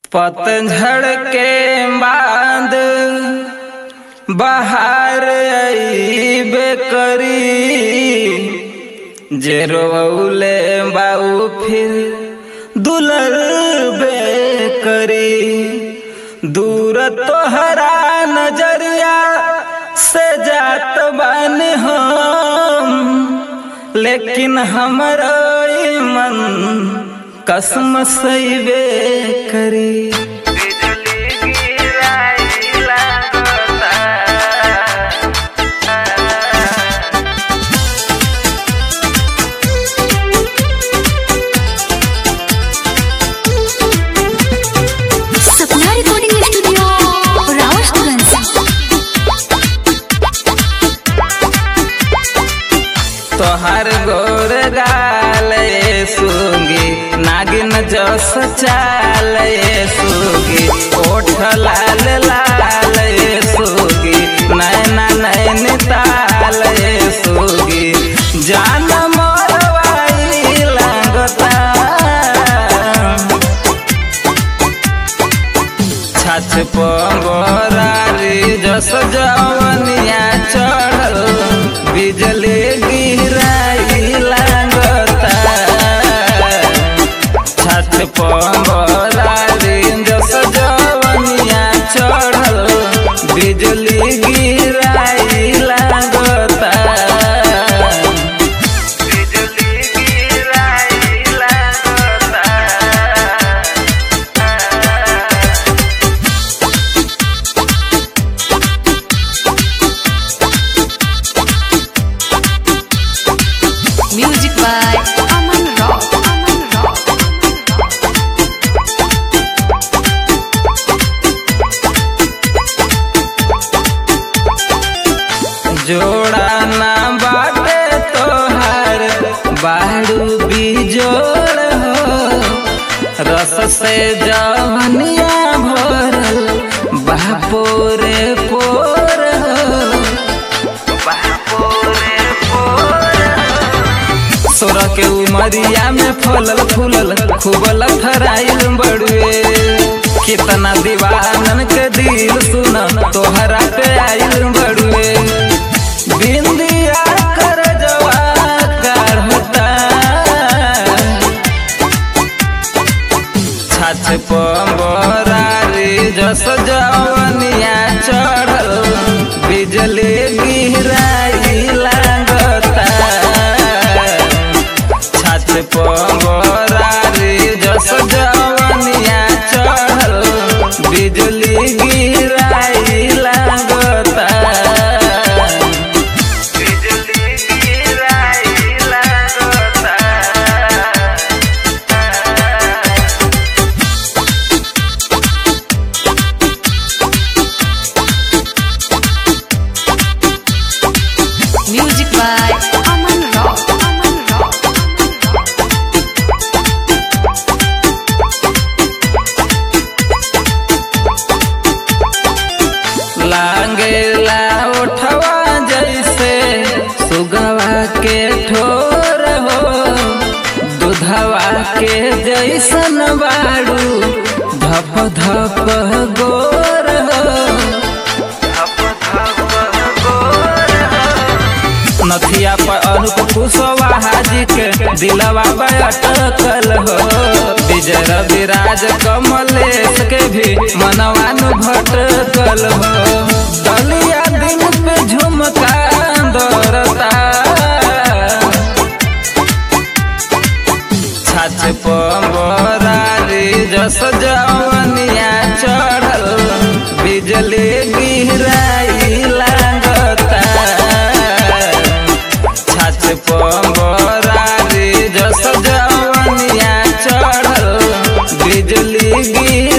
पतझड़ के बाद बहार अइबे करी जे रोले बाऊ फिर दुलरबे करी दूर तोहरा नजरिया से जात बान हम लेकिन हमरो ई मन कसम सैबे करी बिजली गिराई लागता सपना रिकॉर्डिंग स्टूडियो रावतगंज तोहर गोर गाल सुगी नागिन जस चाल सुगी ओठ लाल लाल सुगी नैना नैन ताल सुगी जान मोरवाई लागता छाछ पंगोरारी जस जवनिया चढ़ल बिजली गिराई लागता छाछ पंगोरारी जस जवनिया चढ़ल बिजली गिराई लागता बिजली गिराई लागता music by Aman rock Aman rock जोड़ा ना बाटे तोहार बाड़ू बिजोड़ हो रस से जवनिया भरल बापोरे पोर हो बापोरे पोर हो। सोरह के उमरिया में फलल फूलल खूब लथराइल बड़ुए कितना दीवानन के दिल सुन तोहरा पे आइल बड़ुए बिंदिया कर जवा काढ़ता छाछ पंबरारी जस जवनिया चढ़ल बिजली गिराई लागता छाछ पंबरारी जस जवनिया चढ़ल बिजली गिराई लागता बिजली गिराई लागता music by Aman rock Aman rock लागेला उठवा जैसे सुगवा के ठोर हो दूधवा के जैसन बाड़ू धप धप गोर हो नथिया पर अनुप कुशवाहा जी के दिलवा पे अटकल हो विजय रविराज कमलेश के भी मनवानु भटकल हो दलिया दिन पे झुमका दौड़ता छाछ पंबरारी जस जवनिया चढ़ल बिजली गिराई लागता छाछ पंबरारी जस जवनिया चढ़ल बिजली गिर